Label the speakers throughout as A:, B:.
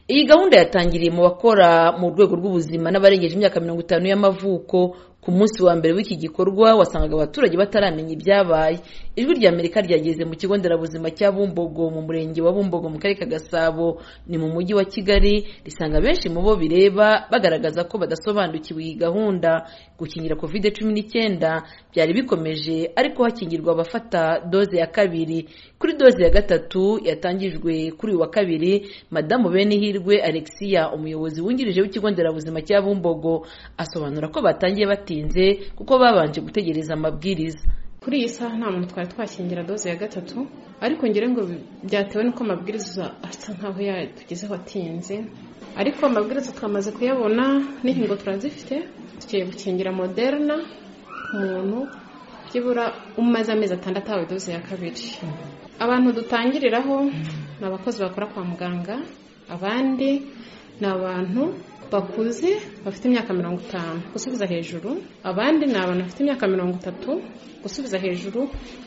A: iyi gahunda yatangiriye mu bakora mu rwego rw'ubuzima n'abarengeje imyaka mirongo itanu y'amavuko ku munsi wa mbere w'iki gikorwa wasangaga abaturage bataramenya ibyabaye ijwi rya amerika ryageze mu kigo nderabuzima cya bumbogo mu murenge wa bumbogo mu karere ka gasabo ni mu mujyi wa kigali risanga benshi mu bo bireba bagaragaza ko badasobanukiwe iyi gahunda gukingira covid cumi n'icyenda byari bikomeje ariko hakingirwa abafata doze ya kabiri kuri doze ya gatatu yatangijwe kuri uyu wa kabiri madamu benihirwe alexia umuyobozi wungirije w'ikigo nderabuzima cya bumbogo asobanura ko batangiye bati kuko babanje gutegereza amabwiriza
B: kuri iyi saha nta muntu twari twakingira doze ya gatatu ariko ngira ngo byatewe n'uko amabwiriza asa nkaho yatugezeho atinze ariko amabwiriza twamaze kuyabona n'inkingo turazifite tugiye gukingira moderna ku muntu byibura umaze amezi atandatu ahawe doze ya kabiri abantu dutangiriraho ni abakozi bakora kwa muganga abandi ni abantu bakuze bafite imyaka mirongo itanu gusubiza hejuru abandi ni abantu bafite imyaka mirongo itatu gusubiza hejuru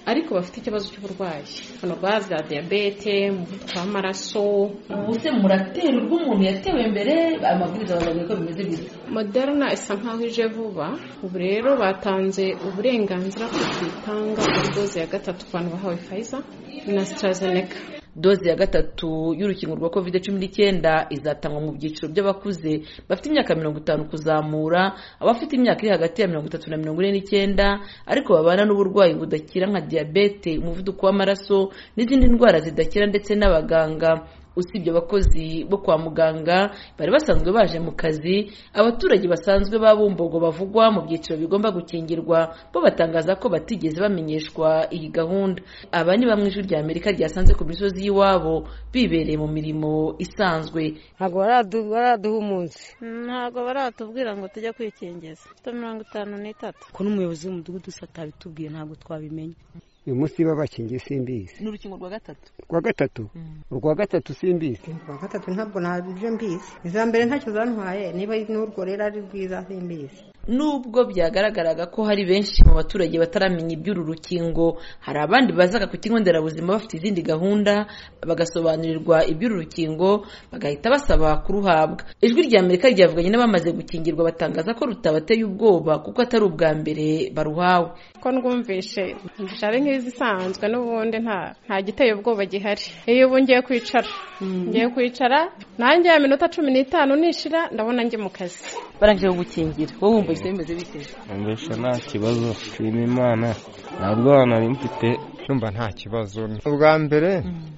B: ariko bafite ikibazo cy'uburwayi hano baza diyabete umuvuduko w'amaraso
A: ubuse muratera urwo umuntu yatewe mbere amabwiriza babonye ko bimeze byiza
B: moderna isa nkaho ije vuba ubu rero batanze uburenganzira ko tuyitanga kuri doze ya gatatu ku bantu bahawe fayiza na sitarazeneka
A: doze ya gatatu y'urukingo rwa covid cumi n'icyenda izatangwa mu byiciro by'abakuze bafite imyaka mirongo itanu kuzamura abafite imyaka iri hagati ya mirongo itatu na mirongo ine n'icyenda ariko babana n'uburwayi budakira nka diyabete umuvuduko w'amaraso n'izindi ndwara zidakira ndetse n'abaganga usibye abakozi bo kwa muganga bari basanzwe baje mu kazi abaturage basanzwe ba bumbogo bavugwa mu byiciro bigomba gukingirwa bo batangaza ko batigeze bamenyeshwa iyi gahunda aba ni bamwe ijwi rya amerika ryasanze ku misozi y'iwabo bibereye mu mirimo isanzwe
C: ntabwo baraduha umunsi
D: ntabwo baratubwira ngo tujye kwikingiza tujya mirongo itanu n'itatu
C: ko n'umuyobozi w'umudugudu usa atabitubwiye ntabwo twabimenya
E: uyu munsi babakingiye simbizi
A: ni urukingo rwa gatatu
E: rwa gatatu urwa gatatu simbizi
C: urwa gatatu ntabwo ntabyo mbizi iza mbere ntacyo zantwaye niba n'urwo rero ari rwiza simbizi
A: nubwo byagaragaraga ko hari benshi mu baturage bataramenya iby'uru rukingo hari abandi bazaga ku kigo nderabuzima bafite izindi gahunda bagasobanurirwa iby'uru rukingo bagahita basaba kuruhabwa ijwi rya amerika ryavuganye n'abamaze gukingirwa batangaza ko rutabateye ubwoba kuko atari ubwa mbere baruhawe
B: ko ndwumvishe ari nk'izisanzwe n'ubundi nta giteye ubwoba gihari iyo ubu ngiye kwicara ngiye kwicara nanjye ya minota cumi n'itanu nishira ndabona njye mu kazi
A: barangije gukingira wowe wumva ibyo bimeze bite
F: mbese nta kibazo nshima imana nta bwana mfite
G: numva nta kibazo ubwa mbere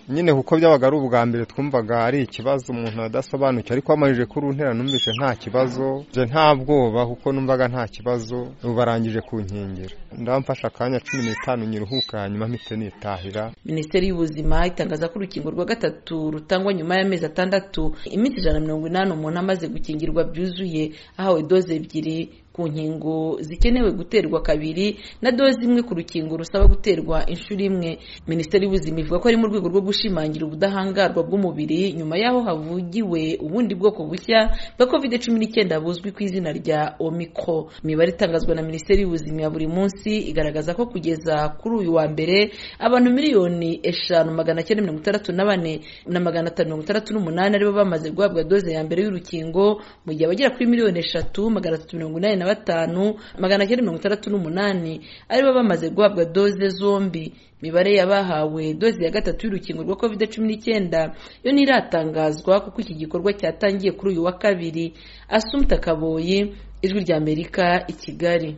G: nyine kuko byabaga ari ubwa mbere twumvaga ari ikibazo umuntu adasobanukiwe ariko wamarije kuri ntera numvise nta kibazo nta bwoba kuko numvaga nta kibazo barangije kunkingira ndamfasha akanya cumi n'itanu nyiruhuka hanyuma mpite nitahira
A: minisiteri y'ubuzima itangaza ko urukingo rwa gatatu rutangwa nyuma y'amezi atandatu iminsi ijana na mirongo inani umuntu amaze gukingirwa byuzuye ahawe doze ebyiri ku nkingo zikenewe guterwa kabiri na doze imwe ku rukingo rusaba guterwa inshuro imwe minisiteri y'ubuzima ivuga ko ari mu rwego rwo gushimangira ubudahangarwa bw'umubiri nyuma y'aho havugiwe ubundi bwoko bushya bwa covid cumi n'icyenda buzwi ku izina rya omikro imibare itangazwa na minisiteri y'ubuzima ya buri munsi igaragaza ko kugeza kuri uyu wa mbere abantu miliyoni eshanu magana cyenda mirongo itandatu na bane na magana atanu mirongo itandatu n'umunani aribo bamaze guhabwa doze ya mbere y'urukingo mu gihe abagera kuri miliyoni eshatu magana atatu mirongo inani na batanu magana cyenda mirongo itandatu n'umunani aribo bamaze guhabwa doze zombi imibare y'abahawe doze ya gatatu y'urukingo rwa covid cumi n'icyenda yo ntiratangazwa kuko iki gikorwa cyatangiye kuri uyu wa kabiri asumta kaboyi ijwi ry'amerika i kigali